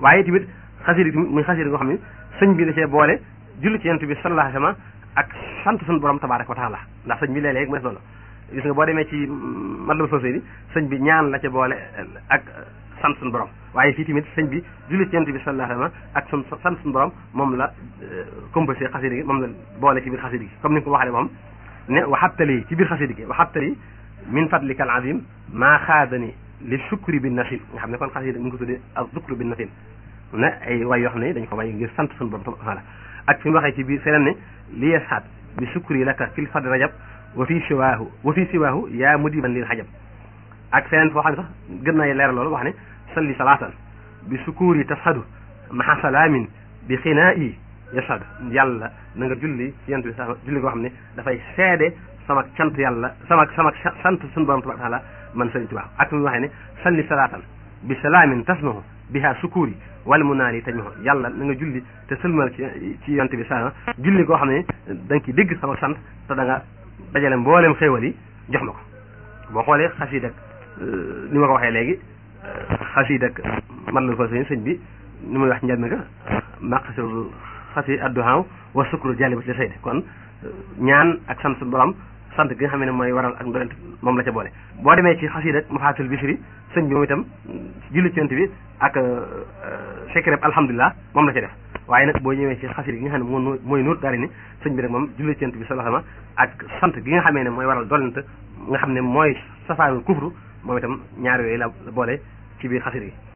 waaye tamit xasida yi tamit muy xasida goo xam ne sëñ bi da cee boole julli ci yonent bi sallallahu alayhi wa sallam ak sant suñu borom tabaraka wa taala ndax sëñ bi léeg-léeg mu def loolu gis nga boo demee ci Matlabul Fawzayni sëñ bi ñaan la ca boole ak sant suñu borom waaye fii tamit sëñ bi julli ci yonent bi sallallahu alayhi wa sallam ak sun sant suñu borom moom la composé xasida gi moom la boole ci biir xasida gi comme ni nga ko waxee moom ne waxabtali ci biir xasida gi waxabtali min fadlika al azim maa xaadani li sukri bi nasil nga xam ne kon xasida mi ngi ko tuddee ak sukri bi nasil ne ay way yoo xam ne dañ ko way ngir sant suñu borom taala ak fi mu waxee ci biir feneen ne li yasxaat bi sukri laka fil fadl rajab wa fi siwaahu wa fi siwaahu yaa mudiban lil xajab ak feneen foo xam ne sax gën na leeral loolu wax ne salli salaatan bi sukuri tashadu maha salaamin bi xinaa yi yashadu yàlla na nga julli ci yent bi sax julli koo xam ne dafay seede sama cant yàlla sama sama sant suñu borom tabaraka taala man sëriñ Tuubaa ak fi mu waxee ne salli salaatan bi salaamin tasmahu biha sukuri wala mu naa yi tañ ma yàlla na nga julli te sëlmal ci ci yonte bi sa julli koo xam ne da nga ci dégg sama sant te da nga dajale mboolem xéewal yi jox ma ko boo xoolee xasiid ak ni ma ko waxee léegi xasiid ak man la ko sëñ sëñ bi ni muy wax njël mi nga maqasul xasi adduhaaw wa sukru jalibat li sayde kon ñaan ak sant suñu borom sant gi nga xam ne mooy waral ak ndolent moom la ca boole boo demee ci xasiid ak mafaatul bisri sëñ bi moom itam julli ci yonte bi ak secret alhamdulilah moom la ca def waaye nag boo ñëwee ci xasida gi nga xam ne moo mooy nuur daari ni sëñ bi nag moom julli ci yonte bi sallallahu alayhi wasallam ak sant gi nga xamee ne mooy waral dolent nga xam ne mooy safaanul kufru moom itam ñaar yooyu la boole ci biir xasida gi